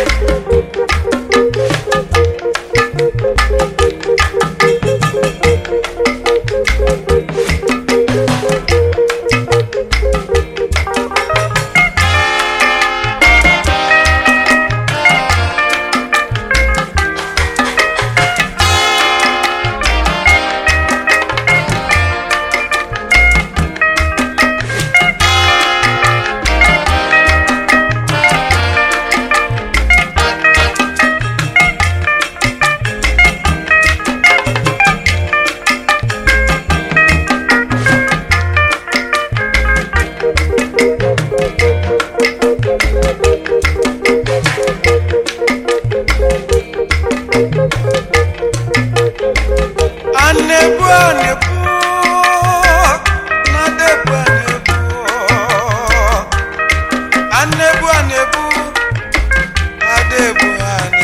Anebu anebu nadebu anebu anebu anebu adebu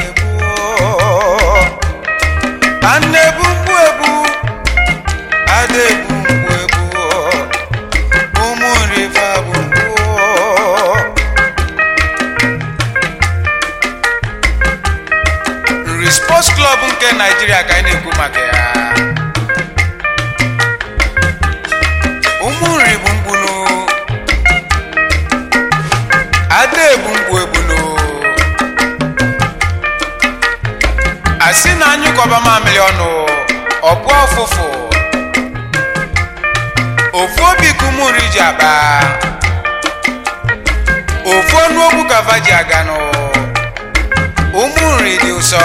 anebu anebu mgbu egbu adebu mgbu egbu ụmụ nrifa bụ mgbu nri sports club nke naijiria ka anyị na-ekwu maka ya ụmụ nri bụ mgbunu ada ebu mgbu egbunu asị na anyụkọba mamịrị ọnụ ọbụ ọfụfụ ofu obi ka ụmụ nri ji akpa ofu ọnụ okwu ka va ji aganụ ụmụ nri dị ụsọ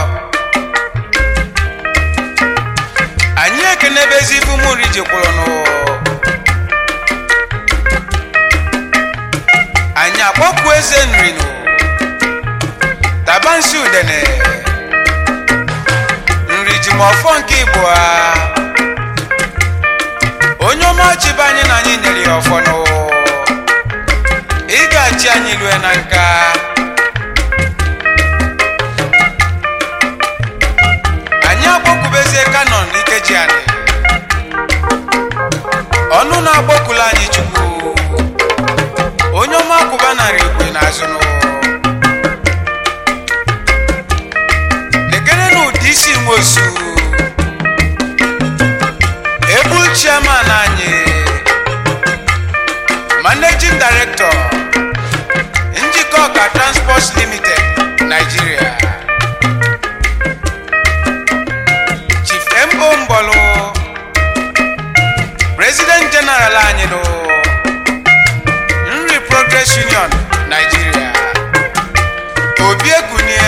anyị ekenebezi ife ụmụ nri jikwụrụnụ anyị akpọkwu eze nrinụ tabansi udene nri ji ma ọfọ nke igbo a onye ọma chibe anyị na anyị nyere ya ọfọnụ ị ga-achị anyị lue na nka anyị akpọkwubezie kanon ikeji anyị ọnụ na-agbọkulu anyị chukwu onye ọma kwụba narị igwe n'azụnụ lekere na ụdị isi nwosu ebul chairman anyị managing director njikọ ọka transport limited nigeria chief mo mbọlụ president general anyị nụ nri progress union nigeria obi ekunie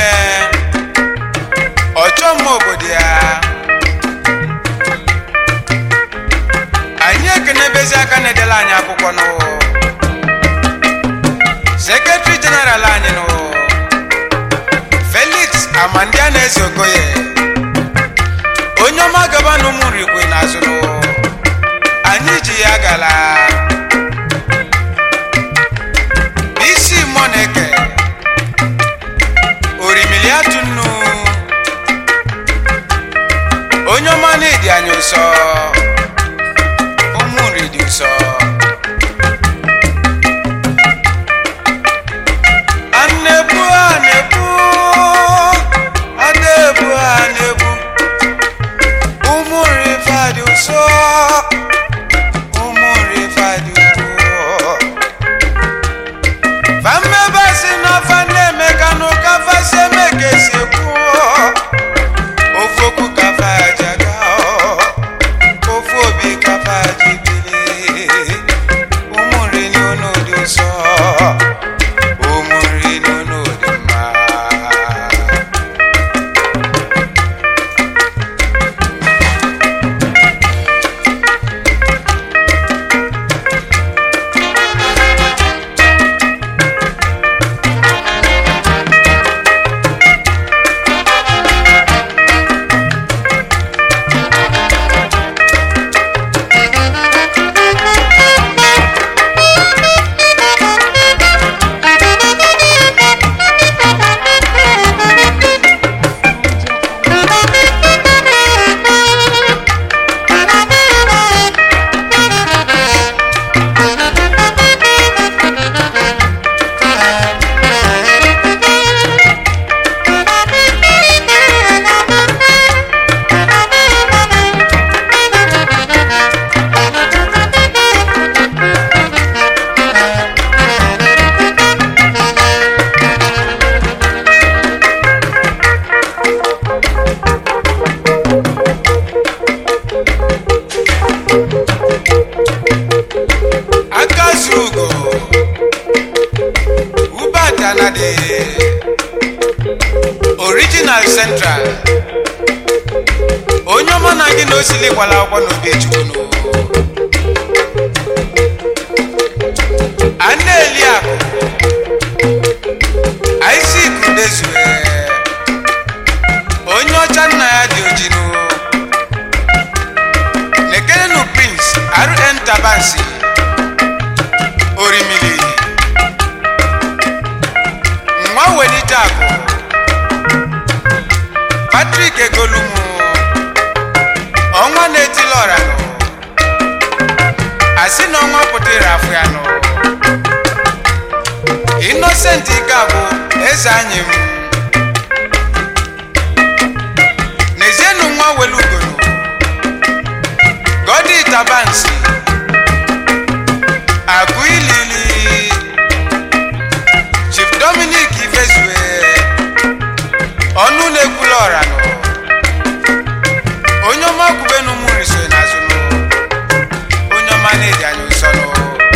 ọchọ mma obodo ya anyị ekenebezi aka na-edela anyị akwụkwọ nụ sekretari jeneral anyị nụ felix amandia na-eze okoye onye ọma gaba na ụmụ nrikwe n'azụ nụ anyị ji ya gala isi mmụọ na-eke orimili atụ nnu onye ọma na-edi anyị ụsọ ụmụ nri dị ụsọ anebu anebu anebu anebu ụmụ nri fa dị ụsọ ụmụ nri fa original central onye ọma na gị na osili gbara akwụkwọ n'obi echukwu a na-eli akụ Isaac Udezue onye ọcha nna ya dị ojinu nekenenu Prince RN Tabansi Orimili nwa welite akụ Patrick Egolumu ọnwa na-etili ọra nụ asị na ọnwa pụtara afọ ya nụ Innocent Ikagwu eze anyị m n'ezienụ nwa welugoro Godi Tabansi Agụ ilili Chief Dominic Ifezue ọnụ na-ekwula ọra nụ onye ọma kwubenu mụ riso n'azụ nụ onye ọma na-eji anyị ụsọ nụ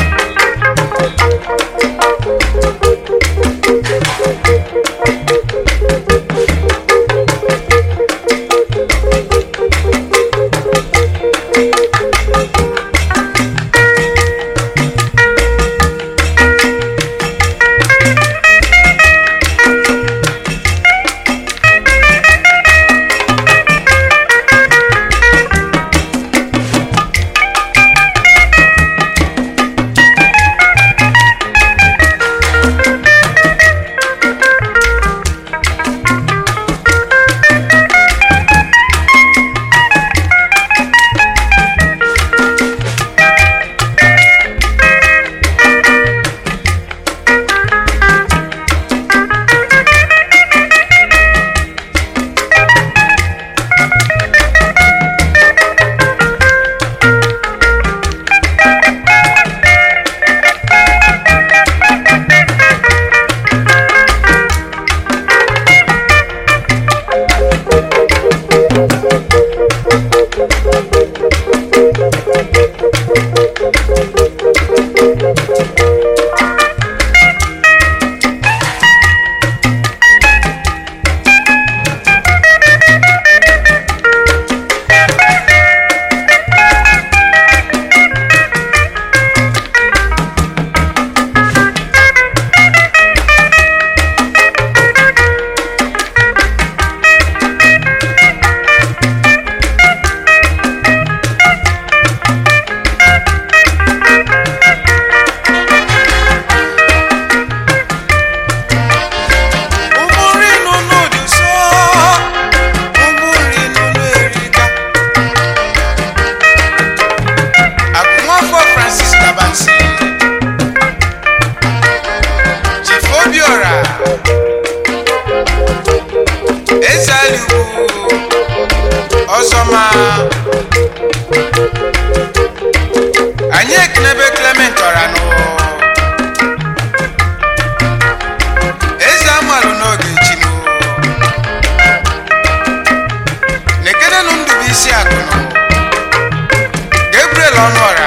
ụmụnri nụnụ dị ụsọ ụmụnri nụnụ erika agụnwafọ francis tabansi chief obiora eze aliwu ọzọma anyị ekenebe clement ọranụ eze amalụ n'oge chinu nekenenu ndụbụisi akụnụ gabriel ọnụọra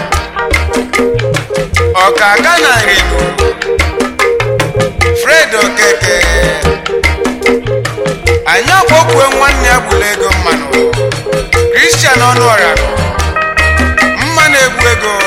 ọka aga na nrinu fred okeke anyị ọkpọkwue nwanne ya gburu ego mmanụ kristian ọnụọra mma na-egbu ego